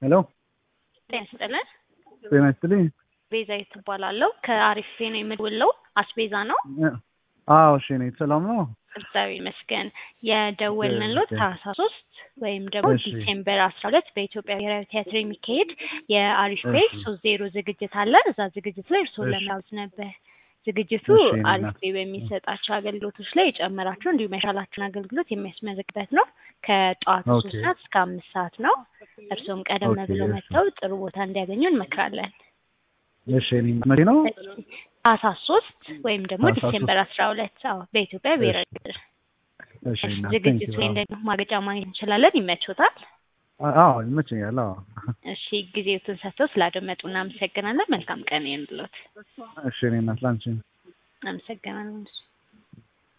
ሄሎ ጤና ይስጥልን። ጤና ይስጥልኝ። ቤዛዊት ትባላለሁ። ከአሪፍ ነው የምደውለው። አስቤዛ ነው። አዎ እሺ፣ እኔ ሰላም ነው። እግዚአብሔር ይመስገን። የደወልንልዎት ታህሳስ ሶስት ወይም ደግሞ እሺ። ዲሴምበር አስራ ሁለት በኢትዮጵያ ብሔራዊ ቲያትር የሚካሄድ የአሪፍ ፔ እሺ። ሶስት ዜሮ ዝግጅት አለ። እዛ ዝግጅት ላይ እርስዎን እሺ። ለመያዝ ነበር። ዝግጅቱ እሺ፣ እኔ አሪፍ እናት። ፔ በሚሰጣቸው አገልግሎቶች ላይ የጨመራቸው እንዲሁም ያሻላቸውን አገልግሎት የሚያስመዘግበት ነው። ከጠዋቱ ሶስት ኦኬ። ሰዓት እስከ አምስት ሰዓት ነው። እርስዎም ቀደም ኦኬ፣ ብለው እሺ። መጥተው ጥሩ ቦታ እንዲያገኙ እንመክራለን። እሺ፣ እኔ መቼ ነው? ታህሳስ ሶስት ወይም ደግሞ ታህሳስ ሶስት ዲሴምበር አስራ ሁለት አዎ በኢትዮጵያ ብሔራዊ ቲያትር እሺ፣ እናት፣ ዝግጅቱ ቴንኪው። ላይ ደግሞ ማገጫ ማግኘት እንችላለን። ይመቾታል? አዎ ይመቸኛል። አዎ እሺ ጊዜዎትን ሰጥተው ስላደመጡ እናመሰግናለን። መልካም ቀን ይሁንልዎት። እሺ፣ እኔ እናት ላንቺ አመሰግናለን።